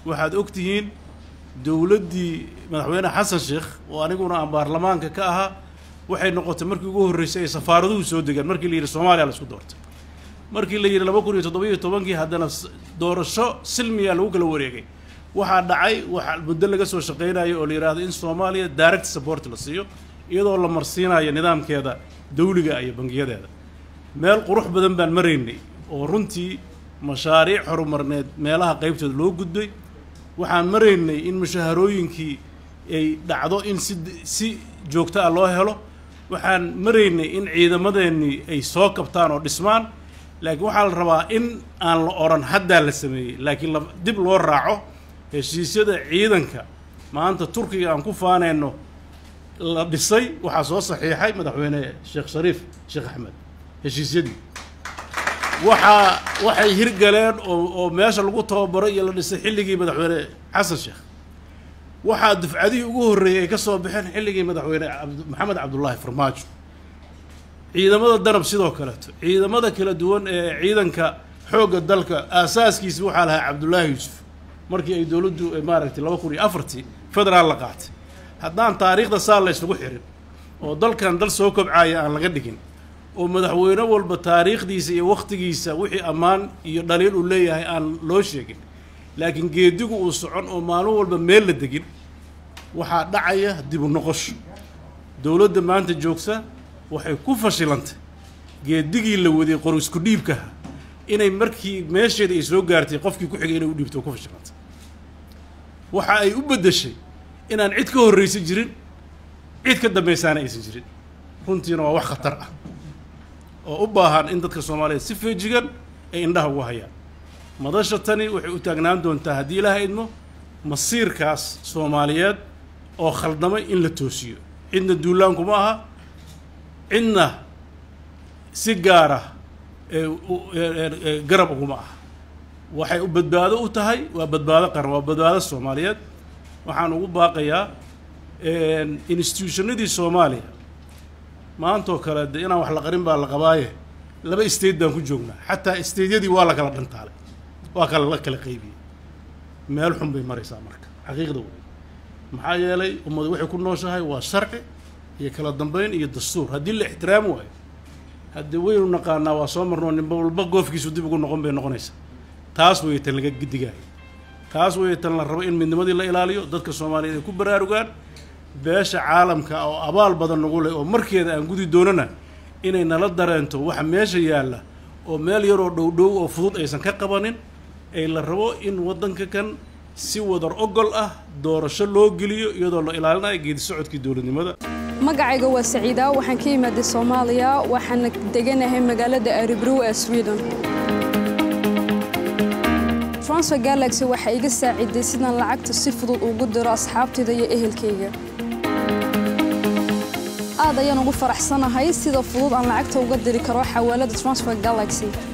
waxaad og tihiin dowladdii madaxweyne xasan sheekh oo aniguna aan baarlamaanka ka ahaa waxay noqotay markii ugu horreysay ay safaaraduhu soo degaan markii la yidhi soomaaliya la isku doortay markii la yidhi laba kun iyo toddobiyo tobankii haddana doorasho silmiya lagu kala wareegay waxaa dhacay waxaa muddo laga soo shaqaynayo oo la yidhaahdo in soomaaliya direct support la siiyo iyadoo la marsiinayo nidaamkeeda dawliga iyo bangiyadeeda meel qurux badan baan maraynay oo runtii mashaariic horumarneed meelaha qaybtooda loo gudbay waxaan maraynay in mushaharooyinkii ay dhacdo in si si joogto ah loo helo waxaan maraynay in ciidamadeennii ay soo kabtaan oo dhismaan laakiin waxaa la rabaa in aan la odhan haddaa la sameeyey laakiin la dib loo raaco heshiisyada ciidanka maanta turkiga aan ku faanayno la dhisay waxaa soo saxiixay madaxweyne sheekh shariif sheekh axmed heshiisyadii waxaa waxay hirgaleen oo oo meesha lagu tababaray iyo la dhisay xilligii madaxweyne xasan sheekh waxaa dufcadihii ugu horreeyey ay ka soo baxeen xilligii madaxweyne cabd- maxamed cabdullaahi farmaajo ciidamada danab sidoo kaleeto ciidamada kala duwan ee ciidanka xoogga dalka aasaaskiisi waxaa lahaa cabdullaahi yuusuf markii ay dowladdu ay maaragtay laba kun iyo afartii federaal la qaatay haddaan taariikhda saa la isugu xirin oo dalkan dal soo kobcaaya aan laga dhigin oo madaxweyne walba taariikhdiisa iyo wakhtigiisa wixii ammaan iyo dhaliil uu leeyahay aan loo sheegin laakiin geedigu uu socon oo maalin walba meel la degin waxaa dhacaya dib u noqosho dowladda maanta joogta waxay ku fashilantay geedigii la waday qor isku dhiibkaha inay markii meesheeda ay soo gaartay qofkii ku xigay inay u dhiibto ku fashilantay waxa ay u beddeshay inaan cid ka horraysan jirin cid ka dambaysaana aysan jirin runtiina waa wax khatar ah oo u baahan in dadka soomaaliyeed si feejigan ay indhaha ugu hayaan madasha tani waxay u taagnaan doontaa haddii ilaaha idmo masiirkaas soomaaliyeed oo khaldamay in la toosiyo cidna duulaankuma aha cidna si gaara ee u- ee- ee- ee garab uguma aha waxay u badbaado u tahay waa badbaado qaran waa badbaado soomaaliyeed waxaan ugu baaqayaa institutionadii soomaaliya maantoo kale de inaan wax la qarin baa la qabaaye laba state baan ku joognaa xataa stateyadii waa la kala dhantaalay waa kala la kala qaybiyey meel xun bay maraysaa marka xaqiiqda wey maxaa yeelay ummadu waxay ku nooshahay waa sharci iyo kala dambeyn iyo dastuur haddii la ixtiraami waayo haddii waynu naqaanaa waa soo marnoo ninba walba goofkiisu dib ugu noqon bay noqonaysaa taas weeye tan laga gidigaayo taas weeye tan la rabo in midnimadii la ilaaliyo dadka soomaaliyeed ay ku baraarugaan beesha caalamka oo abaal badan nagu leh oo markeeda aan gudi doonana inay nala dareento waxa meesha yaalla oo meel yaroo dhowdhow oo fudud aysan ka qabanin ay la rabo in waddanka kan si wadar ogol ah doorasho loo geliyo iyadoo la ilaalinayo geedi socodkii dowladnimada magacayga waa saciida waxaan ka imaaday soomaaliya waxaana deganahay magaalada aribrow ee sweden transfer galaxy waxaa iga saaciday sidaan lacagta si fudud ugu diro asxaabtayda iyo ehelkayga aad ayaan ugu faraxsanahay sida fudud aan lacagta uga diri karo xawaalada transfer galaxy